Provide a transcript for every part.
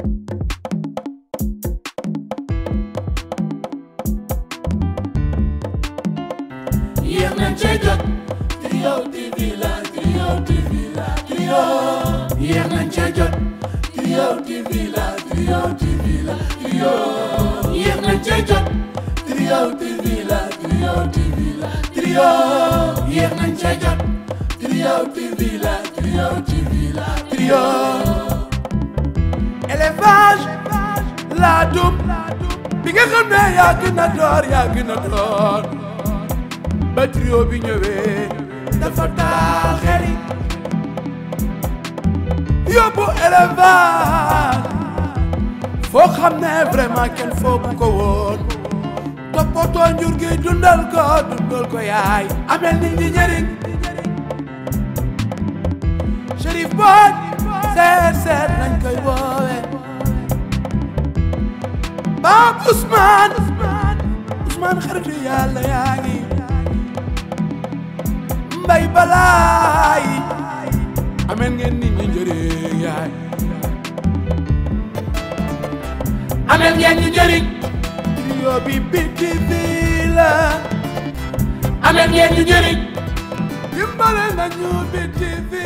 yéex nañ cee jot Trio TV la Trio TV la Trio yéex nañ cee jot Trio TV la Trio TV la Trio yéex nañ cee jot Trio TV la Trio TV la Trio yéex nañ cee jot Trio TV la Trio TV la Trio élevage laa dum bi nga xam ne yaa gën a door yaa gën a door ba trio bi ñëwee dafa taal xel yi yóbbu élevage foo xam ne vraiment kenn foogu ko woon toppatoo njur gi dundal ko dundal ko yaay amel nit ñi njëriñ Chérif Boy seet seet nañ koy woowe Pape Ousmane Ousmane xaritu yàlla yaa ngi mbay balaay ameen ngeen nit ñi njëriñ yaay ameen ngeen ñu njëriñ trio bi biti bi la ameen ngeen ñu njëriñ dimbale nañu biti bi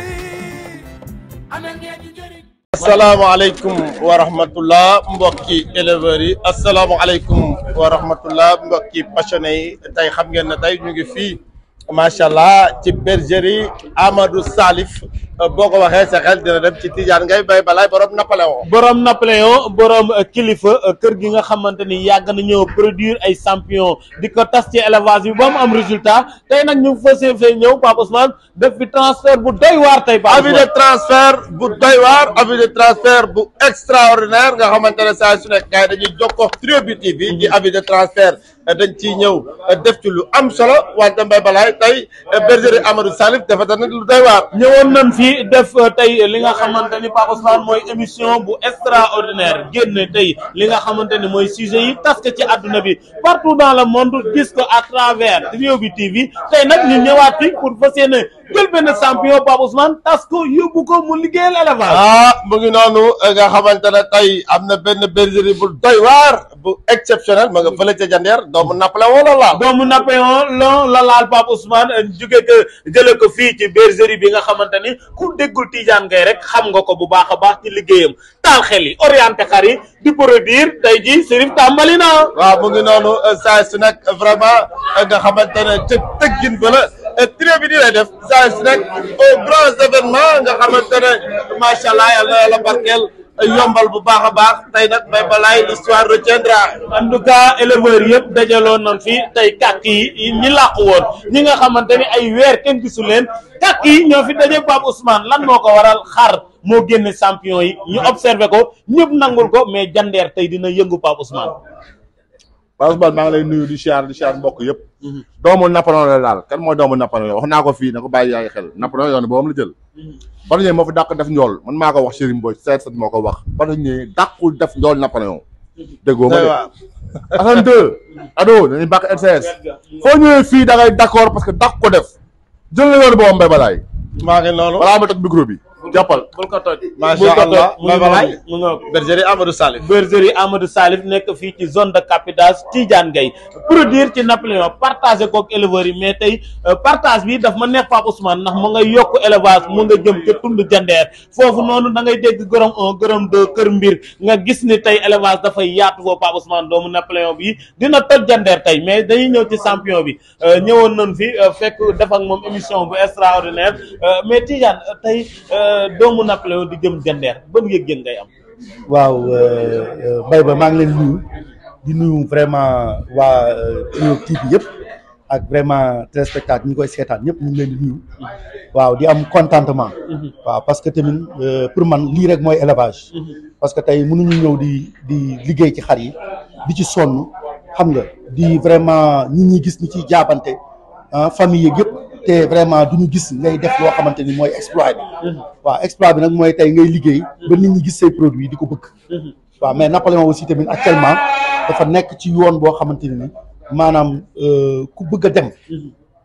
ameen ngeen ñu njëriñ asalaamaaleykum wa rahmatullah mbokki éleveurs yi asalaamaaleykum wa rahmatullah mbokki passionné yi tey xam ngeen ne tey ñu ngi fii macha allah ci bergerie Amadou Salif boo ko waxee sa xel dina dem ci Tidiane ngay bay balaay borom Napoléon. borom Napoléon borom kilifa kër gi nga xamante ni yàgg na ñëw produire ay champion di ko tas ci élevage bi ba mu am résultat tey nag ñu fas fee ñëw Pape Ousmane def fi transfert bu doy waar tey Pape avis de transfert bu doy waar avis de transfert bu extraordinaire nga xamante ne saa su nekk gars yi dañuy jokkoo Trio bi TV ci avis de transfert dañ ciy ñëw def ci lu am solo wante mbay balaay tey bergerie Amadou Salif dafa tamit lu doy waar. ñëwoon nañ fi def tey li nga xamante ni Pape Ousmane mooy émission bu extraordinaire génne tey li nga xamante ni mooy sujet yi tas ko ci àdduna bi partout dans le monde gis ko à travers Trio bi TV tey nag ñu ñëwaat fi pour fas yéene jël benn champion Pape Ousmane tas ko yóbbu ko mu liggéeyal élevage. ah mu ngi noonu nga xamante ne tey am na benn bergerie bu doy waar bu exceptionnel ma nga fële ca Jandeer doomu Napoléon la laal. doomu Napoléon lon la laal Pape Ousmane jóge ko jële ko fii ci bergerie bi nga xamante ni ku déggul Tidiane Gaye rek xam nga ko bu baax a baax ci liggéeyam taal xel yi orienté xar yi di produire tey ji Serif tàmbali na waaw mu ngi noonu saa su nekk vraiment nga xamante ne ca tëggin ba la trio bi di lay def saa su nekk au grands événements nga xamante ne macha allah yàlla na yàlla barkeel yombal bu baax a baax tey nag bay balaay l'histoire retiendra en tout cas éleveurs yëpp dajaloon nañ fi tey kàkk yi ñi làqu woon ñi nga xamante ni ay weer kenn gisu leen kàkk yi ñoo fi daje Pape Ousmane lan moo ko waral xar moo génne champion yi ñu observé ko ñëpp nangul ko mais jandeer tey dina yëngu Pape Ousmane Pape Ousmane maa ngi lay nuyu di siyaar di siyaar mbokk yëpp doomu Napoléon la daal kan mooy doomu Napoléon wax naa ko fii na ko bàyyi yaay xel Napoléon yoon boobu la jël batañee moo fi dàq def njool man maa ko wax Serigne Mbodj seet sat moo ko wax batañee dàqul def njool Napoléon déggoo ma de Assane 2 ado dañuy bàq RTS foo ñëwee fii da ngay d'accord parce que dàq ko def jël la yoon boobu mbay balaay maa ngi noonu balaa ma teg micro bi jàppal bul ko toj macha allah mu bay ngi balaay noonu mu ngoog bergerie Amadou Salif bergerie Amadou Salif nekk fii ci zone de captage Tidiane Gaye produire ci Napoléon partagé kook éleveurs yi mais tey partage bi daf ma neex Pape Ousmane ndax mu nga yokk élevage mu nga jëm ca tund jandeer foofu noonu da ngay dégg gërëm un gërëm deux kër mbir nga gis ni tey élevage dafay yaatu foofu Pape Ousmane doomu Napoléon bi dina toj jandeer tey mais dañuy ñëw ci champion bi ñëwoon nañ fi fekk def ak moom émission bu extraordinaire mais Tidiane tey doomu Napoléon di jëm jandeer ban yëg-yëg ngay am waaw Mbaye ba maa ngi leen nuyu di nuyu vraiment waa Trio TV yëpp ak vraiment téléspectateur ñi koy seetaan ñëpp ñu ngi leen di nuyu waaw di am contentement waaw parce que tamit pour man lii rek mooy élevage parce que tey mënuñu ñëw di di liggéey ci xar yi di ci sonn xam nga di vraiment ñi ñi gis ñi ciy jaabante ah famille yeeg yëpp te vraiment du ñu gis ngay def loo xamante ni mooy exploit bi waaw exploit bi nag mooy tey ngay liggéey ba nit ñi gis say produit di ko bëgg waaw mais Napoléon aussi tamit actuellement dafa nekk ci yoon boo xamante ni maanaam ku bëgg a dem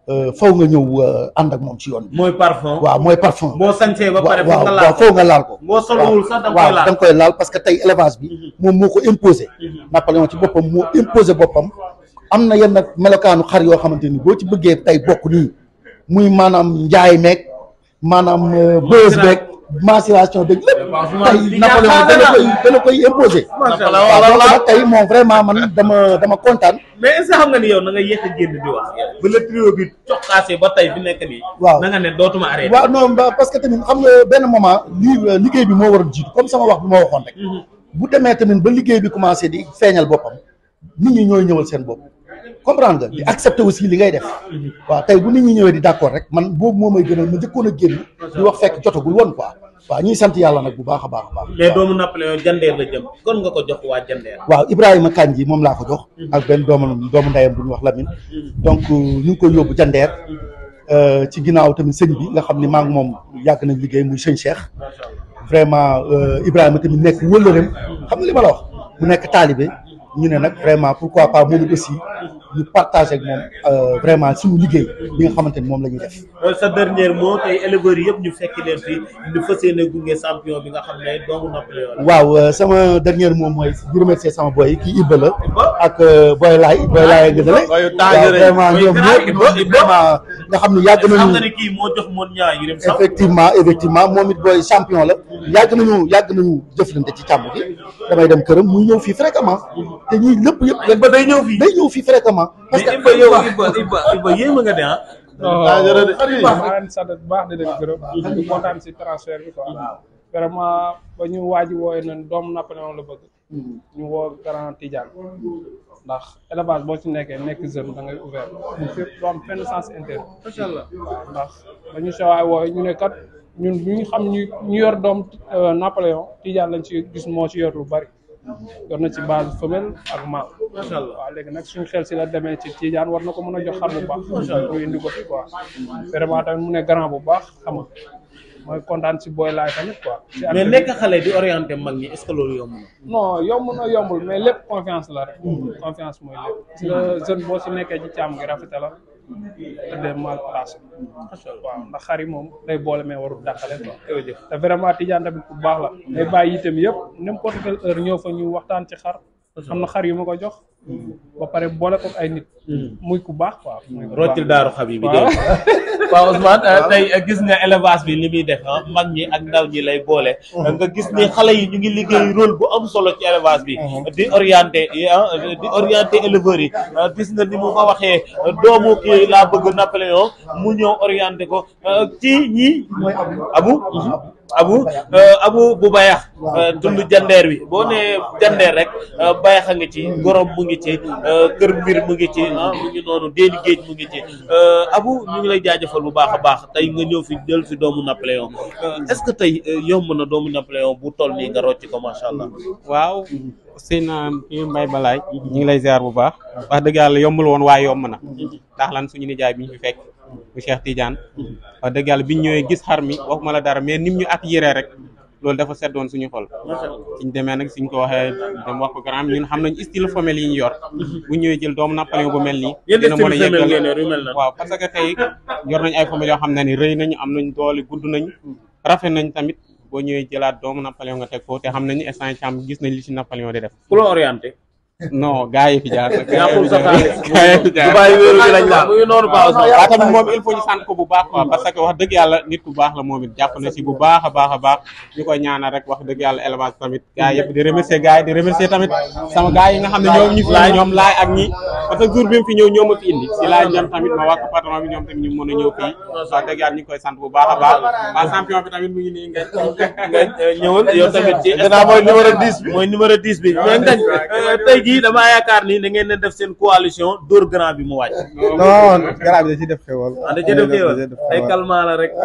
euh, faw nga ñëw euh, ànd ak moom ci yoon bi mooy parfum waaw mooy parfum boo sañsee ba pare waaw foog nga waaw laal ko faw nga laal ko boo solowul sax da nga koy waaw da laal nga koy laal parce que tey élevage bi moom moo ko imposé Napoléon ci boppam moo imposé boppam am na yenn melokaanu xar yoo xamante ni boo ci bëggee tey bokk nii muy maanaam njaay meeg maanaam bës beeg mensuration beeg lépp tey Napoléon dana koy dana koy imposé waaw donc nag tey moom vraiment man dama dama kontaan mais est-ce que xam nga ni yow na nga yéex a génn di wax ba le trio bi coxaasee ba tey fi nekk nii Waaw. na nga ne dootuma arrêté waaw non ba- parce que tamit xam nga benn moment lii liggéey bi moo war a jiitu comme sama wax bi ma waxoon rek bu demee tamit ba liggéey bi commencé di feeñal boppam nit ñi ñooy ñëwal seen bopp comprendre nga di accepter aussi li ngay def waaw tey bu nit ñi ñëwee di d'accord rek man boobu moo may gënal ma njëkkoon a génn di wax fekk jotagul woon quoi waaw ñuy sant yàlla nag bu baax a baax a baax mais doomu Napoléon jandeer la jëm kon nga ko jox waa jandeer waaw Ibrahima Kandji moom laa ko jox ak benn doomu doomu ndeyam bu ñu wax Lamine donc ñu ngi koy yóbbu jandeer euh, ci ginnaaw tamit sëñ bi nga xam ni maa ngi moom yàgg nañ liggéey muy sëñ Cheikh vraiment euh, Ibrahima tamit nekk wëllëreem xam nga li ma la wax mu nekk taalibe ñu ne nag vraiment pourquoi pas moom it aussi ñu partager ak moom euh, vraiment suñu liggéey bi nga xamante ni moom la ñuy def sa dernier mot tey éleveurs yëpp ñu fekk leen fi ñu fas yéene gunge champion bi nga xam ne doomu Napoléon la waaw euh, sama dernier mot mooy di remercier sama boy yi kii Ibba la ak euh, Boy Laay Boy Laay nga dale Boyu waaw dangereux. vraiment Boy ñoom grand ñëpp Ibba, Ibba. vraiment nga xam ne yàgg xam nga nañu ne kii moo jox moon ñaa yirim sax effectivement effectivement moom it booy champion la yàgg nañu yàgg nañu jëflante ci càmm gi damay dem këram muy ñëw fii fréquemment te ñii lépp yëpp Ibba day ñëw fii day ñëw fii fréquemment parce mais que Ibba yow Ibba Ibba Ibba yéema nga de ah dangereux de. maa leen sant bu baax di leen gërëm di kontaan si transfert bi quoi vraiment ba ñu waaji wooye nañ doomu Napoléon la bëgg ñu woo grand Tidiane ndax élevage boo ci nekkee nekk jeune da ngay ouvert fépp doo am fenn sens interne macha allah waaw ndax ba ñu sewaay wooye ñu ne kat ñun ñu ngi xam ñu ñu yor doom euh, Napoléon Tidiane lañ ci gis moo ci yor lu bari yor na ci base femelle ak mâle macha allah waaw léegi nag suñu xel si la demee ci Tidiane war na ko mën a jox xar bu baax ñu indi ko fi quoi vraiment tamit mu ne grand bu baax xam nga mooy kontaan si booy laay tamit quoi si mais affaire nekk xale di orienté mag ñi est-ce que loolu yomb na non yomb na yombul mais lépp confiance la rek confiance mooy lépp si la jeune boo si nekkee ci càmm gi rafetalal tëddee mal placé waaw ndax xar yi moom day boole mais warul dàqale quoi te vraiment Tidiane tamit bu baax la day bàyyi itam yëpp n'importe quelle heure ñëw fa ñu waxtaan ci xar am na xar yu ma ko jox ba pare boole ko ay nit muy ku baax quoi muy ku baax. roccil daaru xabi bi waaw. dégg waaw Ousmane euh, tey euh, gis nga élevage bi li muy def ah mag ñi ak ndaw ñi lay boole nga gis ni xale yi ñu ngi liggéey rôle bu am solo ci élevage bi di orienté ah di orienté éleveurs yi ah, gis nga ni mu ko waxee doomu kii laa bëgg Napoléon mu ñëw orienté ko euh, ci ñi abu abu euh, abu bu bayax euh, tund jandeer bi boo nee jandeer rek euh, bayax a ngi ci gorom mu ngi ci euh, kër mbir mu ngi ci ah mu ngi noonu déeni géej mu ngi ci euh, abu ñu ngi lay jaajëfal bu baax a baax tey nga ñëw fi jël fi doomu Napoléon euh, est-ce que tey euh, yomb na doomu Napoléon bu toll nii nga rocc ko macha allah waaw seen kii Mbaye Balaye ñu ngi lay ziar bu baax wax dëgg yàlla yombul woon waaye yomb na ndax lan suñu nijaay bi ñu fi fekk bu Cheikh Tidiane wax dëgg yàlla biñ ñëwee gis xar mi waxuma la dara mais nim ñu accueillir rek loolu dafa seddoon suñu xol suñ demee nag suñ ko waxee dem wax ko grand ñun xam nañ style femelle yi ñu yor bu ñëwee jël doomu Napoléon bu mel nii yéen dina mën a style femelle yeggal ngeen yor yu mel na waaw parce que tey yor nañ ay femelles yoo xam ne ni rëy nañu am nañ doole gudd nañ rafet nañ tamit boo ñëwee jëlaat doomu Napoléon nga teg foofu te xam nañu instant càmm gis nañ li ci Napoléon di def ku la orienté non gars yi fi jaar nag yàqul sa xaalis gars yi fi jaar Dubaay wéeru bi lañ laal mu ngi noonu baax waaw tamit moom il faut ñu sant ko bu baax quoi parce que wax dëgg yàlla nit ku baax la moom it jàpp na si bu baax a baax a baax ñu koy ñaanal rek wax dëgg yàlla élevage tamit gars yëpp di remercier gars yi di remercier tamit sama gars yi nga xam ne ñoom ñu fi indi ñoom laay ak ñi parce que jour bi mu fi ñëw ñoo ma fi indi si laay ñoom tamit ma wax ko patron bi ñoom tamit ñu mën a ñëw fii wax dëgg yàlla ñu ngi koy sant bu baax a baax waa champion bi tamit mu ngi nii ngañ nga ñëwal yow tamit ci Gannaaw mooy numéro 10 bi. mooy numéro 10 bi mais ngañ tey jii damaa yaakaar ni da ngeen ne def seen coalition dóor grand bi mu wàcc non garab bi da ciy def xewal. ah da ca def teewal ay calmant la rek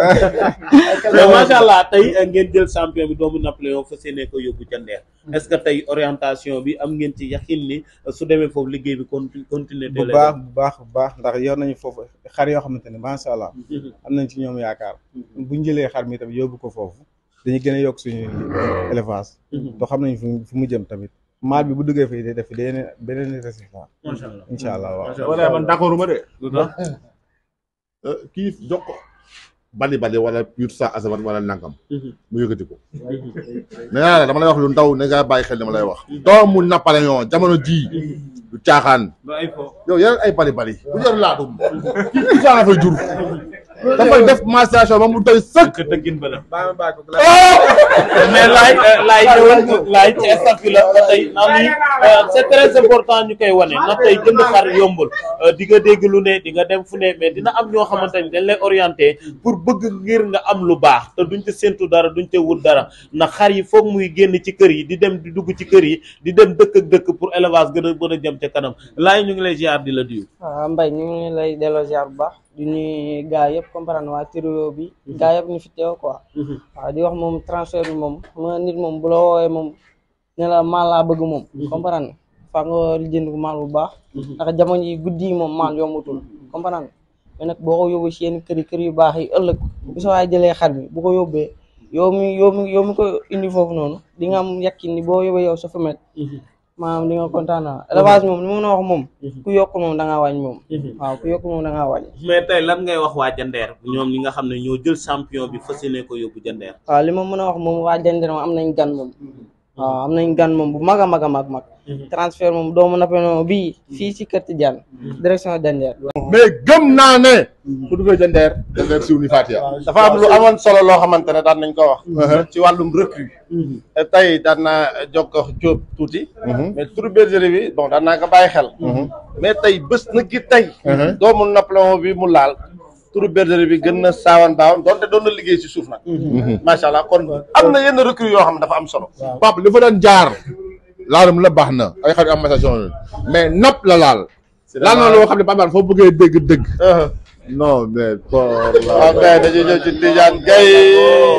mais macha allah tey ngeen jël champion bi doomu Napoléon fa seenee ko yóbbu ca Ndeer est-ce que tey orientation bi am ngeen ci yaxin ni su demee foofu liggéey bi conti continuer de bu baax bu baax bu baax ndax yor nañu foofu xar yoo xamante ne macha allah am nañ ci ñoom yaakaar bu ñu jëlee xar mi tamit yóbbu ko foofu dañuy gën a yokk suñu élevage to xam nañ fu fu mu jëm tamit maal bi bu duggee fii day def beneen beneen résultat macha allah incha allah waaw macha wala man d'accord ma de kii jox ko bali bali wala yut sa asaman wala nangam mu yëkkati ko nee naa la dama lay wax lu ndaw ne nga bàyyi xel dama lay wax doomu Napoléon jamono jii du caaxaan yow yeneen ay bali bali bu yor laatum kii kii saa fay jur dafay def massation ba mu doy sëkk dëggin ba la baa ma bàyyi ko mais laay laay ñëwal laay ci staff bi la ba tey naa ni c'est très important ñu koy wane na tey jënd xar yombul di nga dégg lu ne di nga dem fu ne mais dina am ñoo xamante ni dañ lay orienté pour bëgg ngir nga am lu baax te duñ ca séntu dara duñ ca wut dara ndax xar yi foog muy génn ci kër yi di dem di dugg ci kër yi di dem dëkk ak dëkk pour élevage gën a mën a jëm ca kanam laay ñu ngi lay ziar di la diw waaw Mbaye ñu ngi lay delloo ziar bu baax di nuyu gars yëpp comprendre waa trio bi gars yëpp ñu fi teew quoi waaw di wax moom transfert bi moom ma nit moom bu la woowee moom ne la maal laa bëgg moom comprendre faa nga lijjanti ko maal bu baax ndax jamono yi guddi yi moom maal yombatul comprendre mais nag boo ko yóbbu si yenn kër yi kër yu baax yi ëllëg bu sa waay jëlee xar bi bu ko yóbbee yow mi yow mi yow mi ko indi foofu noonu di nga am yakkin ni boo yóbbee yow sa femelle maanaam di nga kontaan naa élevage moom li ma mën a wax moom ku yokk moom da ngaa wàññi moom waaw ku yokk moom da ngaa wàññi mais tey lan ngay wax waa Jandeer ñoom ñi nga xam ne ñoo jël champion bi fas yéene ko yóbbu Jandeer waaw li ma mën a wax moom waa Jandeer moom am nañ gan moom waaw am nañ gan moom bu mag a mag a mag mag transfert moom doomu Napoléon bii fii ci kër Tidiane direction Jandeer mais gëm naa ne su duggee jandeer jandeer siw ni Fatia dafa am lu amoon solo loo xamante ne daan nañ ko wax ci wàllum recrue tey daan naa jokko jóob tuuti mais turu bergerie bi bon daan naa ko bàyyi xel mais tey bés na gi tey doomu Napoléon bi mu laal turu bergerie bi gën na saawan baawan doonte doon na liggéey ci suuf nag macha allah kon am na yenn recrue yoo xam ne dafa am solo pap li fa doon jaar laalum la baax na ay xarit am massation mais nopp la laal laal na loo xam ne Pape foo bëggee dégg dëgg non mais pour waaw kay dañuy ñëw ci Tidiane Gueye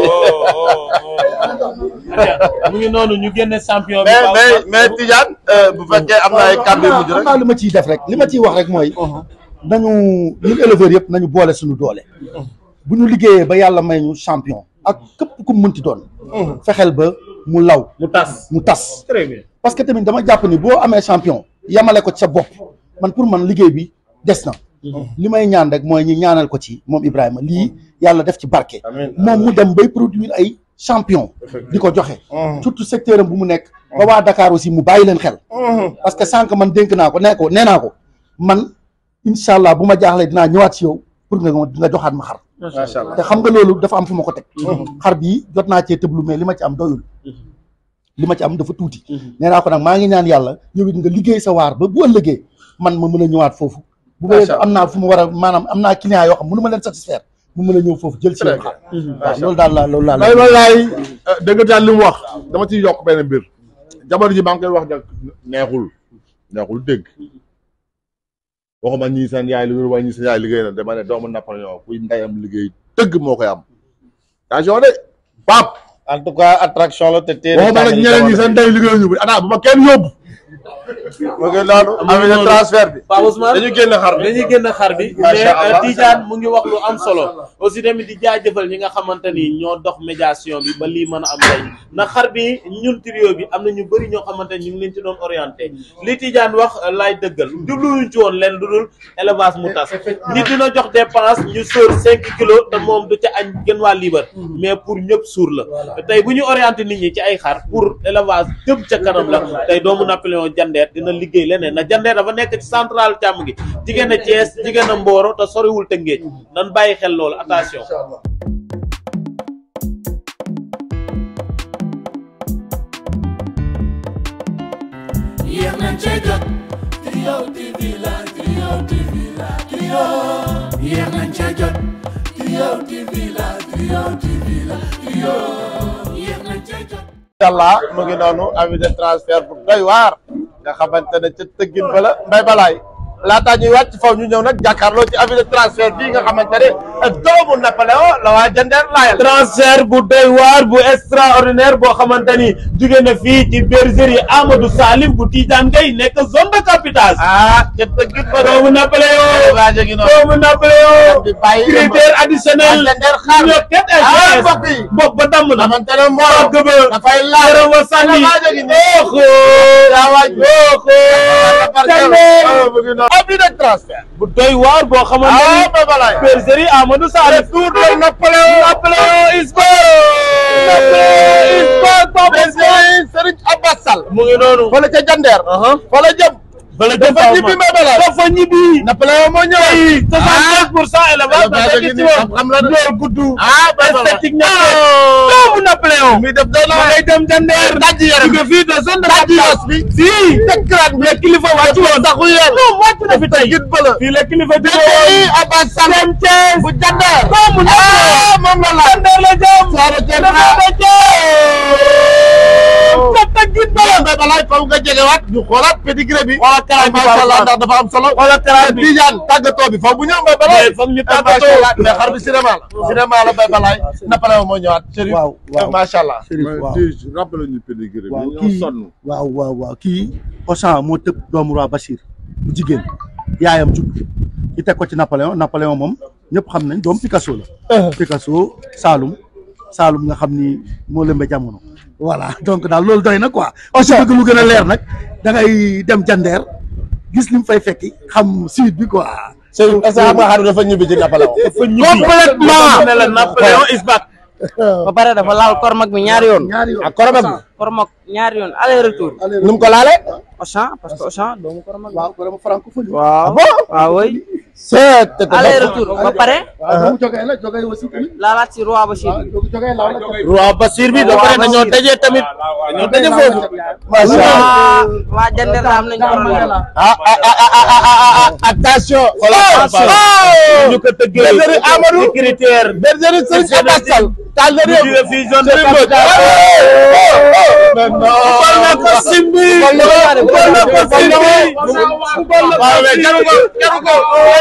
mu ngi noonu ñu génne champion bi mais mais mais Tidiane bu fekkee am na ay kàddu yu mujj xam rek naa lu ma ciy def rek li ma ciy wax rek mooy nañu ñun éleveurs yëpp nañu boole suñu doole bu ñu liggéeyee ba yàlla may ñu champion ak képp ku mu mënti doon fexeel ba mu law mu tas mu tas très bien parce que tamit dama jàpp ni boo amee champion yamale ko ci sa bopp man pour man liggéey bi des na li may ñaan rek mooy ñi ñaanal ko ci moom Ibrahima lii yàlla def ci barke moom mu dem bay produire ay champion di ko joxe surtout secteur am bu mu nekk ba waa Dakar aussi mu bàyyi leen xel parce que sànq man dénk naa ko nee ko nee naa ko man incha allah bu ma jaaxlee dinaa ñëwaat si yow pour nga nga joxaat ma xar macha allah te xam nga loolu dafa am fu ma ko teg xar bii jot naa cee tëblu mais li ma ci am doyul li ma ci am dafa tuuti nee naa ko nag maa ngi ñaan yàlla yow it nga liggéey sa waar ba bu ëllëgee man ma mën a ñëwaat foofu bu ma am naa fu ma war a maanaam am naa client yoo xam mënu ma leen satisfaire mu mën a ñëw foofu jël si yow xar waaw loolu daal la loolu daal lay wallaay dëgg daal li mu wax dama ciy yokk benn mbir jamono ji maa ngi koy wax nag neexul neexul dégg waxuma ñii seen yaay liggéey waaye ñii seen yaay liggéey na dama ne doomu Napoléon kuy ndeyam liggéey dëgg moo koy am attention de pap en tout cas attraction la te téere waxuma nag ñeneen ñi seen ndey liggéey ñu ana bu ma kenn yóbbu mu ngi noonu am na transfert bi Pape Ousmane dañu génn xar bi dañuy génn xar bi Macha mais Allah. Tidiane mu ngi wax lu am solo aussi tamit di jaajëfal ñi nga xamante ni ñoo dox médiation bi ba lii mën a am tey ndax xar bi ñun trio bi am na ñu bëri ñoo xamante ni ñu ngi leen ci doon orienté li Tidiane wax laay dëggal jubluwuñ ci woon leen lu dul élevage mu tas nit dina jox dépense ñu sóor cinq kilos te moom du ca añ gën waa liibar mais pour ñëpp suur la tey bu ñu orienté nit ñi ci ay xar pour élevage jëm ca kanam la tey doomu Napoléon jandeer dina liggéey leneen na jandeer dafa nekk ci central càmm gi jigéen a Thiès jigéen a Mboro te soriwul Tëngéej nan bàyyi xel loolu attention yéex nañ cee jot Trio TV la Trio TV la Trio yéex nañ cee jot Trio TV la Trio TV la Trio yéex nañ cee jot incha allah mu ngi noonu avis de transfert bu doy waar nga xamante ne ca tëggin bala mbay balaay laataa ñuy wàcc faw ñu ñëw nag jàkkaarloo ci avis de transfert bii nga xamante ne doomu Napoléon la waa Jandeer laayal transfert bu doy waar bu extraordinaire boo xamante ni jóge na fii ci bergerie Amadou Salim bu Tidiane Gueye nekk zone de captage ah ca tëggin ba doomu Napoléon waa jegi noonu doomu Napoléon di bàyyi critère additionnel waa Jandeer xaar ñoo ket ah ay mbokk yi bopp ba damm na xamante ne Mboro gëba dafay laaj yaram wa sànni waa jegi nii oxo yaa waaj oxo Jandeer mu ngi noonu avis de transfert bu doy waar boo xamante ah ni Mbaye Balaye bergerie Amadou Salif tour de Napoléon Napoléon is back Napoléon is back Pape Ousmane bergerie Serigne Abbas Sall mu ngi noonu fële ca Jandeer fële jëm bala dafa ñibbi Mbaye Balaye dafa ñibbi Napoléon moo ñëw tey soixante-quinze pour cent élevage élevage dafa gi gis nii woon xam-xam la de. loolu gudd ah Mbaye Balaye esthétique ñafe doomu Napoléon mi def doy na ma ngay dem Jandeer dajji yaram jóge fii de zone de dajji captage yos bi fii tëkkalaat bi kilifa wàcc woon saxu yéen non wàcc na fi tey git bëla fii la kilifa jóge bergerie woon Abbas Sall dem Thiès bu Jandeer doomu ah moom la la Jandeer la jëm Saara Thiès dafa da Thiès tata git bala Mbaye Balaye faw nga jegewaat ñu xoolaat pédigré bi wala karaay bi macha allah ndax dafa am solo wala karaay bi Tijaan tàggatoo bi faw bu ñëw Mbaye Balaye foog ñu macha tàggatoo allah mais xar bi cinéma la cinéma la Mbaye Balaye Napoléon moo ñëwaat Chérif waaw waaw macha allah Chérif waaw Tige rappelé ñu pédigré bi waaw ñoo kii sonn waaw waaw waaw kii Auchan moo tëb doomu roi Bachir bu jigéen yaayam judd ki teg ko ci Napoléon Napoléon moom ñëpp xam nañ doom Picasso la Picasso Saalum Saalum nga xam ni moo lëmbe jamono voilà donc daal loolu doy na quoi aussi bëgg lu gën a leer nag da ngay dem jandeer gis li mu fay fekki xam suite bi quoi Chérif est-ce que xam nga xar bi dafa ñibbi ci Napoléon dafa ñibbi complètement ne la Napoléon is back ba pare dafa laal kormak bi ñaari yoon ñaari yoon ak koromam bi kormak ñaari yoon aller retour nu mu ko laale Auchan parce que Auchan doomu kormak waaw vraiment francophonie waaw waaw oui c'est aller retour ba pare waaw mu jógee la jógee aussi tamit laalaat si roi Bachir waaw jógee laaw la roi Basir bi ba pare dañoo dajee tamit dañoo daje foofu macha allah waa waa Jandeer la am nañ kormak ah ah ah ah ah ah ah attention Attention. oh ñu ko tëggee bergerie Amadou ci critère bergerie Serigne Abbas Sall taal na ñu réew jóge fii zone de Serigne Mbodj captage mais non Fubal na ko simbi Fubal na ko- Fubal na ko simbi Fubal na ko- waaw mais jaru ko jaru ko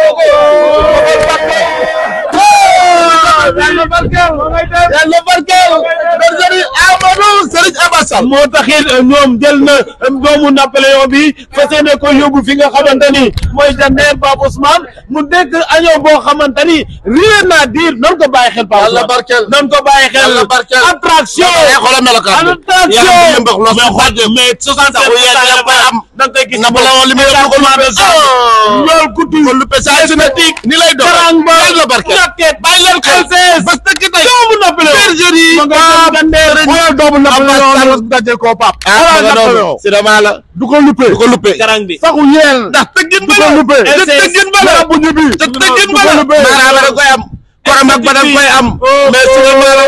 yàlla barkeel yàlla barkeel bergerie Amadou Serigne Abbas Sall moo taxit ñoom jël na doomu Napoléon bi fas yéene ko yóbbu fi nga xamante ni mooy Jandeer Pape Ousmane mu dégg añoo boo xamante ni rien à dire nan ko bàyyi xel Pape yàlla Ousmane barkeel nan ko bàyyi xel yàlla barkeel attraction ay xoolal melokaan bi attraction yaram bi yëmbax los mais xool mais soixante saxu yéen yëpp koy am da nga koy gis Napoléon li muy yëpp ko luppe loolu guddi ko luppe saa su ne ni lay doon karang ba yàlla barkeel ñàkket bàyyi leen xel bas tëkk tey doomu Napoléon bergerie ma nga dem Jandeer xoolal doomu Napoléon daje koo pap ah nga noonu cinéma la du ko luppe du ko luppe karang bi saxu yéen ndax tëggin ba la luppe tëggin ba la bu ñibbi te tëggin ba la maanaam da koy am korom ak ba da koy am mais cinéma la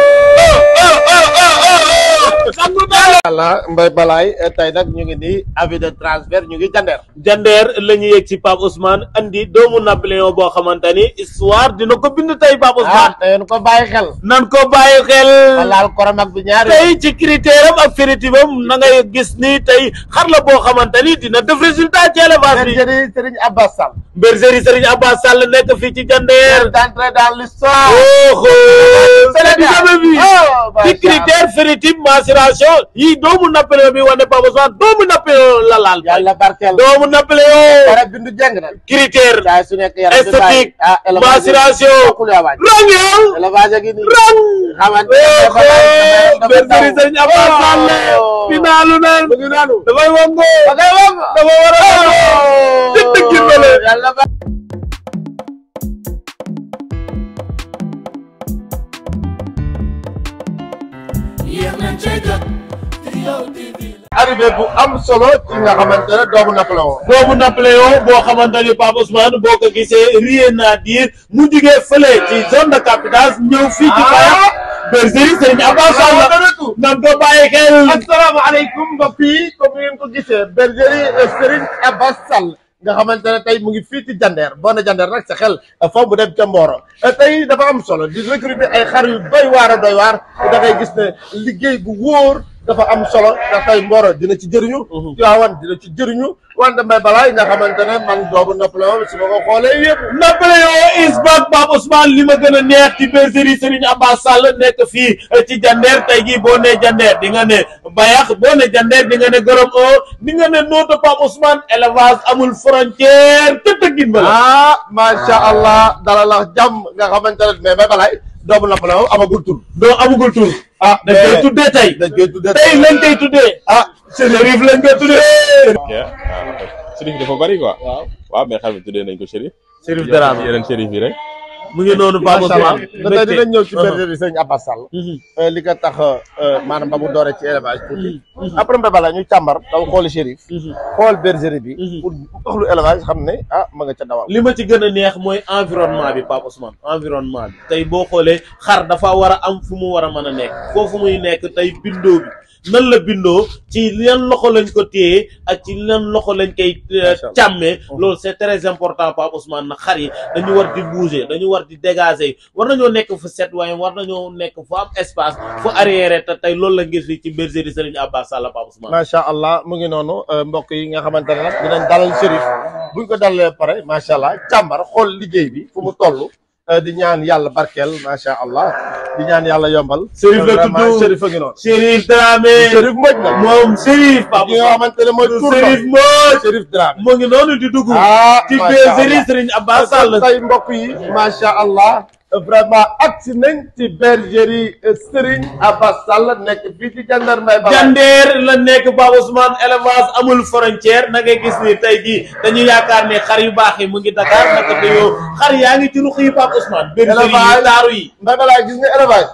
Allah Mbaye Balaye tey nag ñu ngi nii avis de transfert ñu ngi jandeer Jandeer la ñu yegg ci Pape Ousmane andi doomu Napoléon boo xamante ni histoire dina ko bind tey Pape ah Ousmane te yéen ko bàyyi xel nan ko bàyyi xel laal korom ak bi ñaari tey ci critère am ak féritivem na ngay gis ni tey xar la boo xamante ni dina def résultat ci élevage bi bergerie Serigne Abbas Sall bergerie Serigne Abbas Sall nekk fii ci Jandeer d'entrer dans l'histoire oh c'est du jamais vu Oh, ci macha critère féritive maturation yi doomu Napoléon bi wane Pape Ousmane doomu Napoléon la laal yàlla barkeel doomu Napoléon dara bindu jeng na critère saa su nekk yaram bi bàyyi esthétique ah élevage maturation bokkul yaa waaj rang yow élevage gi nii rang xamante bergerie Serigne Abbas Sall finaalu na dafay wango dafa war a dëgg dëgg mbele yàlla ba yéex nañ cee jot Trio TV arrivé bu am solo ci nga xamante ne doomu Napoléon doomu Napoléon boo xamante ni Pape Ousmane boo ko gisee rien à dire mu jugee fële ci zone de captage ñëw fii ci Fayax bergerie Serigne Abbas Sall nan ko bàyyi xel asalaamaaleykum mbokk yi comme ngeen ko gisee bergerie Serigne Abbas Sall nga xamante ne tey mu ngi fii ci Jandeer boo ne Jandeer nag sa xel foofu mu dem ca Mboro tey dafa am solo di recruter ay xar yu doy waar a doy waar da ngay gis ne liggéey bu wóor dafa am solo ndax tey Mboro dina ci jëriñu. Tiwaawan dina ci jëriñu wante Mbaye Balaye nga xamante ne man doomu Napoléon su ma ko xoolee yëpp. Napoléon is back Pape Ousmane li ma gën a neex ci bergerie Serigne Abbas Sall nekk fii ci Jandeer tey jii boo nee Jandeer di nga ne Bayax boo ne Jandeer di nga ne Gorom o di nga ne nootu Pape Ousmane élevage amul frontière te tëggin ba la. ah macha allah dala la jàmm nga xamante ne mais Mbaye Balaye doomu Napoléon amagul tur. doo amugul tur. ah dañ koy tuddee tey. dañ koy tuddee tey lañ koy tuddee. ah Chérif lañ koy tuddee. Chérif dafa bari quoi. waaw waaw mais xar mi tuddee nañ ko Chérif. Chérif Dramé yeneen Chérif yi rek. mu ngi noonu Pape macha allah Ousmane tey dinañ ñëw ci bergerie Sëñ Abbas Sall li ko tax maanaam ba mu dooree ci élevage tuuti après mbé bala ñu càmbar daw xooli Chérif xool bergerie bi pour wax lu élevage xam ne ah ma nga ca dawal li ma ci gën a neex mooy environnement bi Pape Ousmane environnement bi tey boo xoolee xar dafa war a am fu mu war a mën a nekk foofu muy nekk tey bindoo bi nan la bindoo ci yan loxo lañ ko téye ak ci yan loxo lañ koy càmmee loolu c'est très important Pape Ousmane na xar yi dañu war di bouger dañu war di dégager war nañoo nekk fu set waaye war nañoo nekk fu am espace fu arrière te tey loolu la gis fii ci bergerie Serigne Abbas Sall Pape Ousmane macha allah mu ngi noonu mbokk yi nga xamante ne nag dinañ dalal Chérif buñ ko dalalee pare macha allah càmbar xool liggéey bi fu mu toll di ñaan yàlla barkeel macha allah di ñaan yàlla yombal. Chérif la tudd vraiment Chérif a ngi noonu. Chérif Dramé Chérif Mbodj nag. moom Chérif Pape ki nga xamante ne mooy tur Chérif Mbodj Chérif Dramé. mu ngi noonu di dugg. ah ci macha bergerie allah. Serigne Abbas Sall. tey mbokk yi macha allah vraiment agsi nañ ci bergerie Serigne Abbas Sall nekk fii ci Jandeer Mbaye Balaye. Jandeer la nekk Pape Ousmane élevage amul frontière na ngay gis ni tey jii dañu yaakaar ne xar yu baax yi mu ngi Dakar naka te yow xar yaa ngi ci ruq yi Pape Ousmane. bergerie yi taaru yi. Mbaye Balaye gis nga élevage.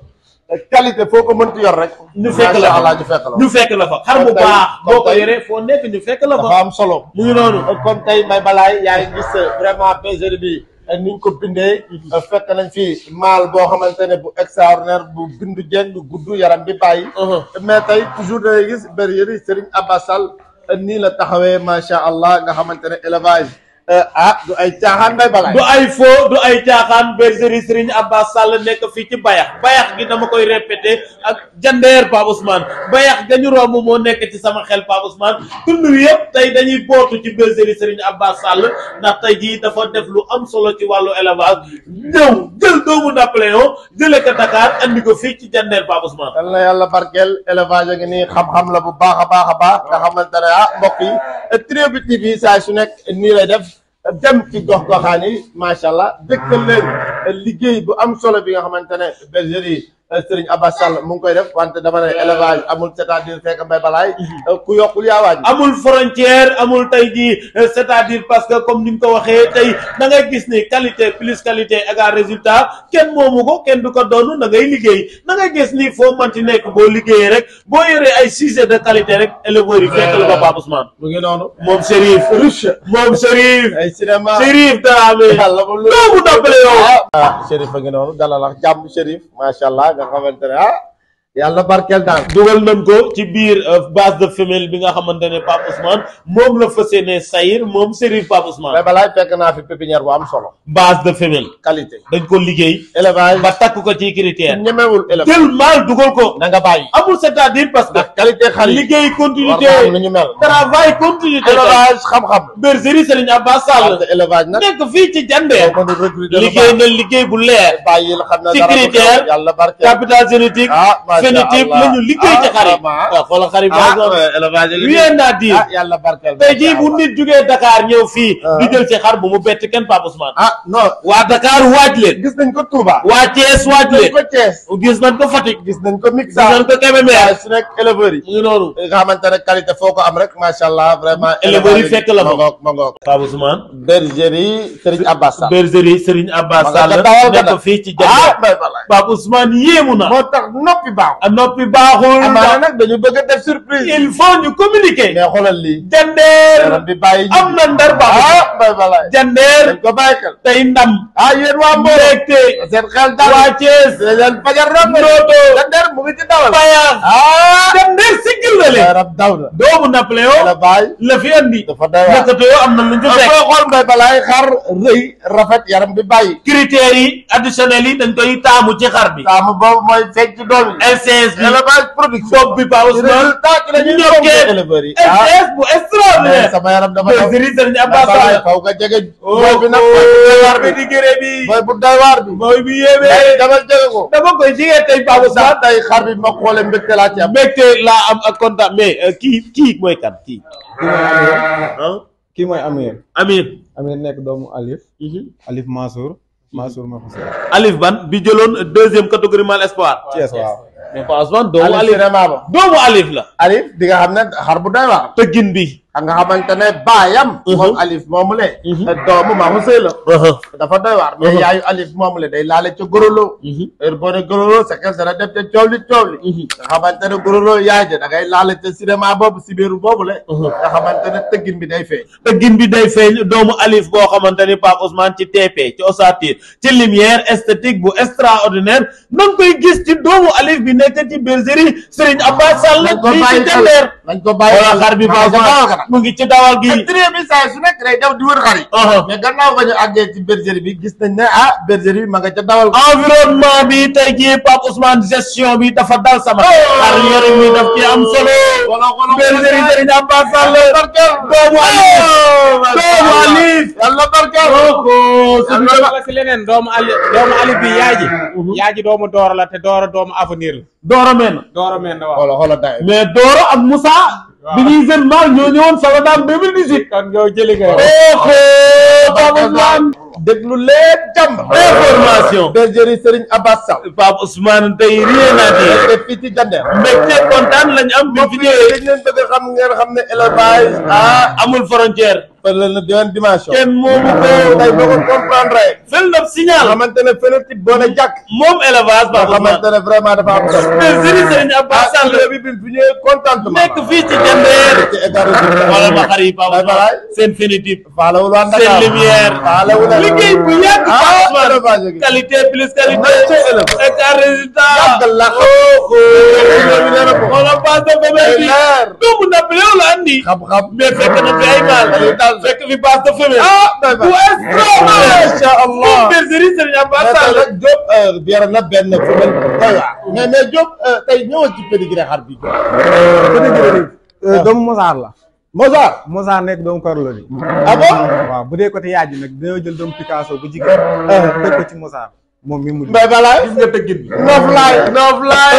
qualité foo ko mënti yor rek. ñu fekk la macha fa allah ñu fekk la ñu fekk la fa xar bu Kon tey- baax kon boo ko tey- yoree foo nekk ñu fekk la fa. dafa am solo. mu ngi noonu. comme tey Mbaye Balaye yaa ngi gis vraiment bergerie bi ni ñu ko bindee. fekk nañ fi maal boo xamante ne bu extraordinaire bu bindu jeng bu gudd yaram bi bàyyi. mais tey toujours da ngay gis bergerie Serigne Abbas Sall nii la taxawee macha allah nga xamante ne élevage ah du ay caaxaan Mbaye Balaye. du ay faux du ay caaxaan bergerie Serigne Abbas Sall nekk fii ci bayax bayax gi dama koy répété ak jandeer Pape Ousmane bayax gañu romb moo nekk ci sama xel Pape Ousmane tund wi yëpp tey dañuy bootu ci bergerie Serigne Abbas Sall ndax tey jii dafa def lu am solo ci wàllu élevage ñëw jël doomu Napoléon jële ko Dakar andi ko fii ci jandeer Pape Ousmane yal na yàlla barkeel élevage a ngi nii xam-xam la bu baax a baax a baax nga xamante ne ah mbokk yi Trio bi TV saa su nekk nii lay def dem ci gox goxaan yi macha allah dëkkal leen liggéey bu am solo bi nga xamante ne bergerie Serigne Abbas Sall mu ngi koy def wante dama ne élevage amul c'est-à-dire fekk Mbaye Balaye ku yokkul yaa wàññi. amul frontière amul tey jii euh, c'est-à-dire parce que comme ni nga ko waxee tey da ngay gis ni qualité plus qualité égal résultat kenn moomu ko kenn du ko doonu da ngay liggéey da ngay gis ni foo manti nekk boo liggéeyee rek boo yoree ay sujet de qualité rek éleveurs yi fekk la ba Pape Ousmane mu ngi noonu. moom Chérif riche. moom Chérif ay cinéma. Chérif Dramé yàlla bu lu doomu Napoléon ah Chérif a ngi noonu dalal ak jàmm Chérif macha allah nga xamante ne ah yàlla barkeel daal. dugal nañ ko ci biir euh, base de femelle bi nga xamante ne Pape Ousmane moom la fas yéene sayir moom Chérif Pape Ousmane Mbaye Balaye fekk naa fi pépinière bu am solo. base de femelle qualité. dañ ko liggéey élevage ba takk ko ci critère ñemewul élevage. jël maal dugal ko na nga bàyyi. amul c'est-à-dire parce que qualité xar yi. liggéey continuité war naa am lu ñu mel. travail continuité élevage xam-xam. bergerie Serigne Abbas Sall wante élevage nag. nekk fii ci Jandeer boo mënul recruter lu liggéey baax. na liggéey bu leer bàyyi la xam ne ci dara du xew. critère yàlla barkeel. capital génétique ah macha phénotype allah. la ñu liggéey ci xar yi vraiment. waaw xoolal xar yi par ah exemple ouais, élevage yi rien à dire ah yàlla barkeel. tey jii bu macha nit jugee Dakar ñëw fii Ah. di jël ci xar bu mu bett kenn Pape Ousmane ah non. waa Dakar waaj leen gis nañ ko Touba. waa Thiès waaj gis nañ leen ko Thiès. gis nañ ko Fatick gis nañ ko gis Mixa. nañ ko Kébémer waaye su nekk éleveurs yi. mu ngi noonu nga xamante ne qualité foo ko am rek macha allah vraiment. Éleveurs yi fekk la fa. ma ngoog ma ngoog. Pape Ousmane bergerie Serigne Abbas Sall. bergerie Serigne Abbas Ma nga Sall ca dawal ga nekk nag. fii ci ah Jandeer Mbaye Balaye. Pape Ousmane yéemu na moo tax noppi baax. a noppi baaxul amaana nag dañu bëgg a def surprise. il faut ñu communiquer mais xoolal lii. Jandeer yaram bi bàyyi ñu. am na ndar baax ah Mbaye Balaye. Jandeer dañ ko bàyyi xel. tey ndam ah yéen waa Mbour. mbégte seen xel daal. waa Thiès seen fajar rek. Ndoto Jandeer mu ngi ci dawal. Bayax ah. Jandeer siggil na leen yaram daw na. doomu Napoléon la bàyyi. la fi andi dafa doy waar. nekkate yoo am na lu ñu ah fekk foo xool Mbaye Balaye xar rëy rafet yaram bi bàyyi. critères yi additionnels yi dañ koy taamu ci xar bi taamu boobu mooy fekk ci doom yi. LCS bi élevage production. bopp bi Pape Ousmane résultat ki la ñuy ñokkee toog éleveurs yi. ah LCS bu mais extraordinaire sama yaram dafa daw. bergerie Serigne Mbaye Abbas Balaye Sall faw nga jege. oh booy bi nag mooy bu doy waar bi bi. di gëré bi mooy bu doy waar bi. mooy bi yéeme mais dama jege ko. dama koy jigee tey Pape ndax Ousmane tey xar bi ma xoolee mbégte laa ci am. mbégte laa am ak kontaan mais euh, kii kii mooy kan kii ah kii mooy Amir Amir Amir nekk doomu Alif Alif Mansour Mansour ma ko seet Alif Ban bi jëloon deuxième catégorie mal espoir Thiès waaw mais Pape Ousmane doomu Alif Alif cinéma ba. doomu Alif la Alif di nga xam ne xar bu doy waar. tëggin bi nga xamante ne baayam moom alif moomu le doomu maamu sëy la dafa doy waar mais yaayu alif moomu le day laale ca gorolo heure boo ne gorolo sa xel dana dem ca coow li coow li nga xamante ne gorolo yaay ja da ngay laale ca cinéma boobu si biiru boobu le nga xamante ne tëggin bi day feeñ tëggin bi day feeñ doomu alif boo xamante ni Pape Ousmane ci TP ci ossature ci lumière esthétique bu extraordinaire na nga koy gis ci doomu alif bi nekk ci bergerie Serigne Abbas Sall nañ ko fii ci bàyyi xel Jandeer nañ ko bàyyi wala xar bi Pape Ousmane mu ngi ci dawal gi trie bi saa su nekk day daw di wër xar yi mais gannaaw ba ñu àggee ci bergerie bi gis nañ ne ah bergerie bi ma nga ca dawal environnement bi tey jii Pape Ousmane gestion bi dafa dal sama xar yore mi daf ci am solo bergerie Serigne Abbas Sall doomu alif doomu alif yàlla barkeel am na la si leneen doomu ali doomu ali bi yaay ji yaay ji doomu dooro la te dooro doomu avenir la Dooro men dooro men na waaw xoola xoola day mais Dooro ak Moussa bi ñuy jeune mal ñoo ñëwoon Saladam 2018 kon yow jëli nga oho Pape Ousmane déglu leen jàmm information bergerie Serigne Abbas Sall Pape Ousmane tey rien à dire te fii ci Jandeer mbégte kontaan lañ am bi fi ñëwee dañ leen bëgg a xam ngeen xam ne élevage ah amul frontière fële na beneen dimension kenn moomu ko tey boo ko comprendre fel na signal xamante ne phénotype boo ne jàkk moom élevage nga Pape Ousmane xamante ne vraiment dafa am solo bergerie Serigne Abbas Sall bi bi bu ñëwee contentement nekk fii ci Jandeer ci état résultat wala ma xar yi Pape Bye bye. Ousmane seen phénotype faalewul waa seen Dakar lumière faalewul waa liggéey bu yàgg ah Pape Ousmane élevage gi qualité plus qualité Merci, élevage. écart résultat yàgg la xoolal base de femelle bi leer doomu Napoléon la andi xam-xam mais fekk na fi ay maal fekk fi base de femelle ah doy bu ba extraordinaire macha allah moom bergerie Serigne Abbas mais tey Sall nag Diop bière na benn femelle doy waar mais mais Diop tey ñëwal ci pédigré xar bi doomu Mozart la Mozart Mozart nekk doomu Carlo di ah bon waaw bu dee côté yaay ji nag dañoo jël doomu Picasso bu jigéen teg ko ci Mozart moom mi mu mais balaa gis nga tëggin bi Noflaay Noflaay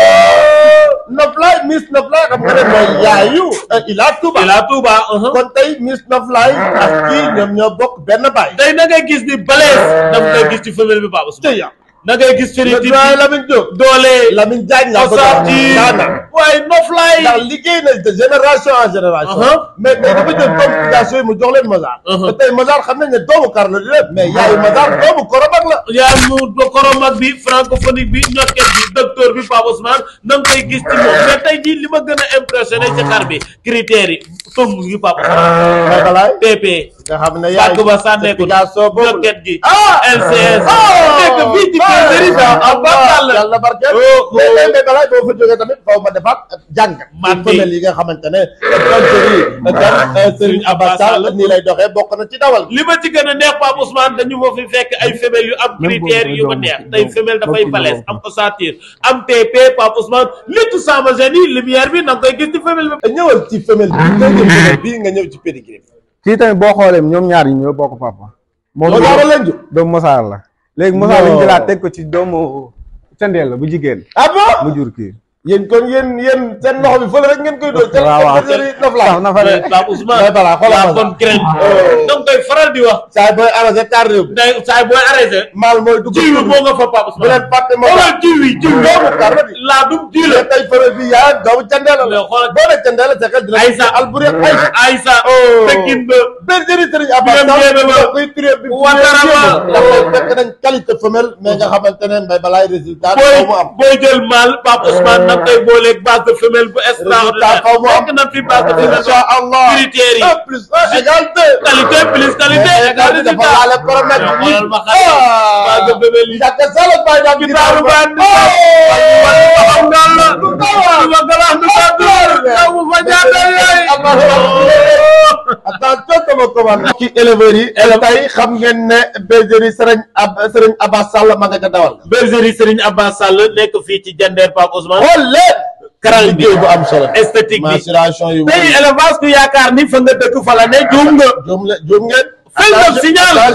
Noflaay Miss Noflaay xam nga ne mooy yaayu Ila Touba Ila Touba kon tey Miss Noflaay ak kii ñoom ñoo bokk benn baay tey na ngay gis ni balees daf ngay gis ci femelle bi Pape Ousmane tey na ngay gis phénotype doy bi Lamine Diop doole Lamine Diagne la ko ossature daana waaye noflaay ndax liggéey na de génération en génération mais tey dafa jël complication yi mu jox leen Mozart te tey Mozart xam nañ ne doomu Carlo di lépp mais yaayu Mozart doomu Korobak la yaa mu koromak bi francophonique bi ñokket bi docteur bi Pape Ousmane na nga koy gis ci moom mais tey jii li ma gën a impressionné ci xar bi critères yi tomb gi Pape Ousmane mais balaay PP nga xam ne yaay bàgg ba sànneeku Picasso boobu ñokket gi ah LCS nekk fii ci bergerie da Abbas Sall yàlla barkeel mais mais mais balaay boo fa jógee tamit faw ma defaat jàngat Man ci femelle yi nga xamante ne bergerie kan Serigne Abbas Sall nii lay doxee bokk na ci dawal li ma ci gën a neex Pape Ousmane dañu ma fi fekk ay femelles yu am critères yu ma neex tey femelle dafay balèze am ossature am TP Pape Ousmane léttu sama gene yi lumière bi na nga koy gis ci femelle bi ñëwal ci femelle bi nga ñëw femelle bii nga ñëw ci pédigré bi kii tamit boo xoolee ñoom ñaar ñi ñoo bokk papa moom Mozart la leen jur doomu Mozart la léegi Mozart lañu jëlaat teg ko ci doomu candeel la bu jigéen ah bon mu jur kii yéen kon yéen yéen seen loxo bi fële rek ngeen koy doon. waaw waaw bergerie Noflaay. sax na fa de Pape Ousmane mais balaa xoolal la ma bonne graine da nga koy faral di wax saa booy arrosé tardé wu. day saay booy arrêté maal mooy dugg. jiw bi moo nga fa Pape bu leen Ousmane fàtte ma xoolal jiw yi jiw yi doomu Carlo di. laa dum jiw la mais tey fële bi yaa doomu candeela la. mais xoolal boo nee candeela sa xel dina. Aïssa Alboury ak Aïssa. Aïssa Oh. Pekin ba bergerie Serigne Abbas Biram Sall Ndiémé ba. da koy turé bi. Watarama. ndax fekk nañ qualité femelle mais nga xamante ne mbay balaay résultat. booy faaw mu am. booy jël mal Pape Ousmane nag koy booleeg base de femelle bu extraordinaire xaw ma am. fekk na fi base de femelle incha allah critères yi un plus un égale deux. qualité plus qualité mais égal égal dafa résultat laale paramètre yi. xoolal ma xale base de femelle yi Jàkka Sall Baye Dame gitaaru baan di xam ngal la du ma galax du ma door yow mu fa jaadal yaay attention sama commande ci éleveurs yi tey xam ngeen ne bergerie Serigne Ab Serigne Abbas Sall ma nga ca dawal bergerie Serigne Abbas Sall nekk fii ci Jandeer Pape Ousmane xool leen karal bi liggéey bu am solo esthétique bi maturation yu tey élevage ku yaakaar ni fa nga dëkk fa la ne juum nga juum le juum ngeen Fël na signal. attention de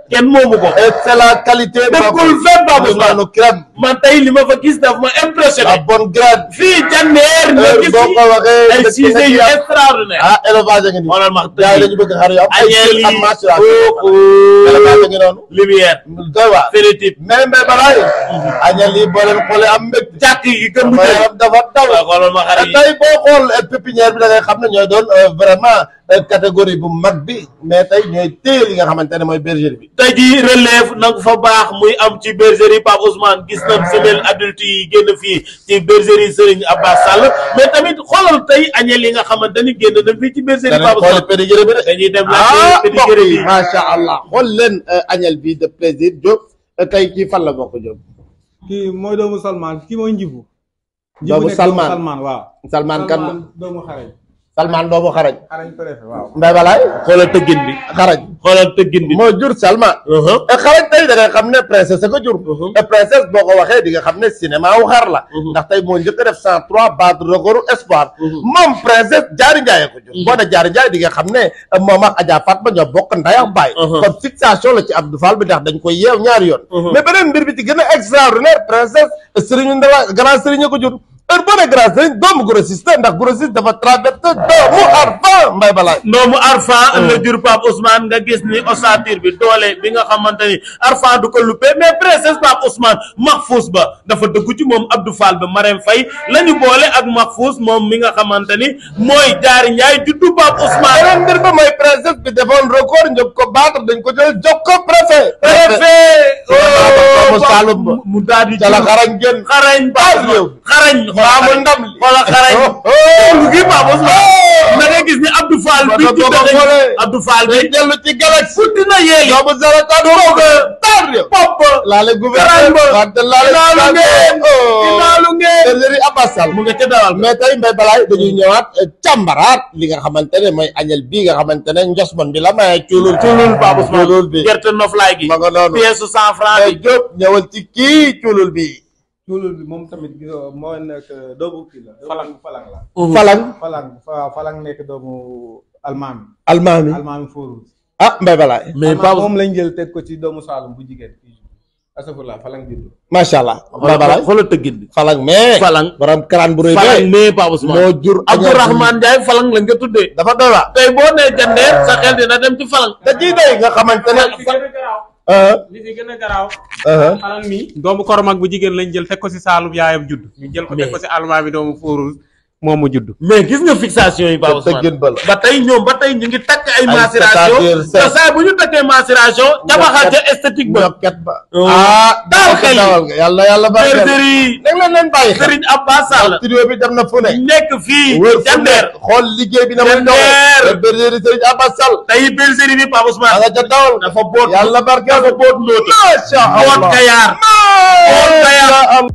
kenn moomu ko et c'est la qualité dëkkul fenn Pape Ousmane Ousmane crème man tey li ma fa gis daf ma impressionné la bonne graine fii jandeer nga gis boo ko waxee ay dëkk cisé yu nga extraordinaire ah élevage a ngi nii xoolal ma gars yi dañu bëgg xar yu am ay añeel am yi maturation kooku élevage a ngi noonu lumière doy waar férétip mais mbay balaay añeel yi boo leen xoolee am mbég jàkk yi gën sama yaram dafa daw waaw xoolal ma xar yi tey boo xool pépinière bi da ngay xam ne ñooy doon vraiment catégorie bu mag bi mais tey ñooy téye li nga xamante ne mooy bergerie bi tey jii relève nag fa baax muy am ci bergerie Pape Ousmane gis nañ femelle adulte yi génn fii ci bergerie Serigne Abbas Sall mais tamit xoolal tey añeel yi nga xamante ni génn na fii ci bergerie danañ Pape xool Ousmane pédigéré bi de dañuy dem ah laajte mbokk pédigéré yi bi macha allah xool leen añel bi de plaisir Diop tey kii fan la bokk Diop kii mooy doomu Salman kii mooy njibu Doomu nekk Salman. Salman waaw Salman kan la doomu xarañ Salman doomu xarañ xarañ préfet waaw Mbay Balaay xoolal tëggin bi xarañ xoolal tëggin bi moo jur Salman et xarañ tey da ngay xam ne princesse a ko jur et princesse boo ko waxee di nga xam ne cinéma wu xar la ndax tey moo njëkk a def cent trois battre recordu espoir moom princesse jaari njaay ko jur boo ne jaari njaay di nga xam ne moom ak Adja Fatma ñoo bokk nday ak baay kon fixation la ci Abdou Fall bi ndax dañ koy yeew ñaari yoon mais beneen mbir bi ci gën a extraordinaire princesse sëriñu ndawa grand sëriñ a ko jur heure boo ne grand sëriñ doomu grossiste ndax grossiste dafa traversé doomu arfa mbay balaay ndoomu arfa la jur Pape Ousmane nga gis ni ossature bi doole bi nga xamante ni arfa du ko luppee mais princesse Pape Ousmane Mahfous ba dafa dëggu ci moom Abdou Fall ba Marème Faye la ñu boole ak Mahfous moom mi nga xamante ni mooy jaari njaay juddu Pape Ousmane beneen mbir ba mooy princesse bi defoon record njëkk ko battre dañ ko jël jox ko préfet préfet doomu Saloum ba mu daal di ca la xarañ génn xarañ Pape yow xarañ maamu ndam li wala xarañ lu gi Pape Ousmane na nga gis ni Abdou Fall bi Ba ci ko dëgg xoolee. Abdou Fall bi day dellu ci galaxie futti na yéegi doomu zara ta doog tar yo pop laale Garan gouverneur ba. wante laale Inaalu ngeen. Inaalu ngeen. bergerie Abbas Sall mu nga ca dalal mais tey mbay balaay dañuy ñëwaat càmbaraat li nga xamante ne mooy añel bii nga xamante ne njosmon bi la maye cuulul cuulul Pape Ousmane cuulul bi gerte noflaay gi ma nga noonu pièce su cent franc mais bi Diop ñëwal ci kii cuulul bi tuulul bi moom tamit gisoo moo nekk doomu kii la falang falang la falang falang fa falang nekk doomu almaami almaami almaami fóoru ah mbay balaay mais Almaami Pape moom lañ jël teg ko ci doomu Saalum bu jigéen asafurla falang juddu macha allah mbay balaay xoolal tëggin bi falang mais falang borom karaan bu rëy falang bee mais Pape Ousmane moo jur Abdourahmane Ndiaye falang lañ ko tuddee dafa doy waar tey boo nee jandeer sa xel dina dem ci falang te kii day nga xamante ne li gën a garaaw ah li fi gën a garaaw ah xalal mi doomu koromag bu jigéen lañ jël teg ko si saalum yaayam judd ñu jël ko teg ko si almaa bi doomu fóorul moom mu judd mais gis nga fixation yi Pape Ousmane tëggin ba la ba tey ñoom ba tey ñu ngi takk ay Ay macération c'est-à-dire te saa bu ñu takkee macération jabaxal ca esthétique ba ñokket ba Oh. ah Daal xel yi. dawal nga yàlla yàlla barkeel bergerie da nga leen leen bàyyi xel Serigne Abbas Sall studio bi dem na fu ne nekk fii wër fu ne jandeer xool liggéey bi na muy Jandeer. doxee bergerie Serigne Abbas Sall tey bergerie bi Pape da Ousmane nga ca dawal dafa boot yàlla barkeel dafa boot ndóota macha boot allah kayaar boot kayaar macha allah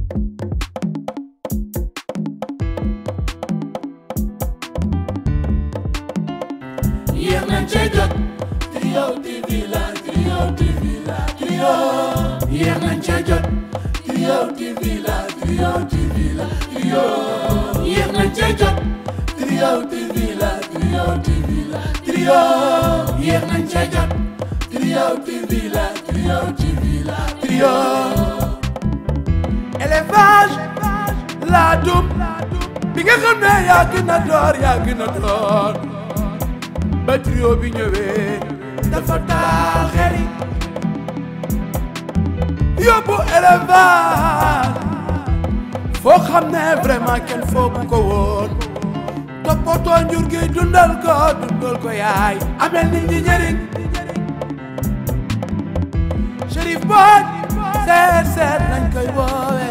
yéex nañ cee jot Trio TV la Trio TV la Trio yéex nañ cee jot Trio TV la Trio TV la Trio yéex nañ cee jot Trio TV la Trio TV la Trio yéex nañ cee jot Trio TV la Trio TV la Trio élevage laa dum bi nga xam ne yaa gën a door yaa gën a door ba trio bi ñëwee dafa taal xel yi yóbbu élevage foo xam ne vraiment kenn foogu ko woon toppatoo njur gi dundal ko dundal ko yaay amel nit ñi njëriñ Chérif Boy seet seet nañ koy woowe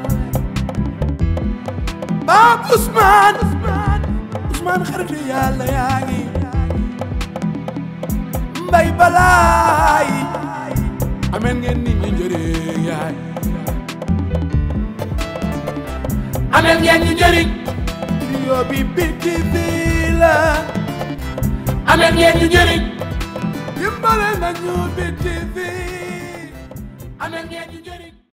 Pape Ousmane Ousmane xaritu yàlla yaa ngi mbay balaay ameen ngeen nit ñi njëriñ yaay ameen ngeen ñu njëriñ trio bi biti bi la ameen ngeen ñu njëriñ dimbale nañu biti bi ameen ngeen ñu njëriñ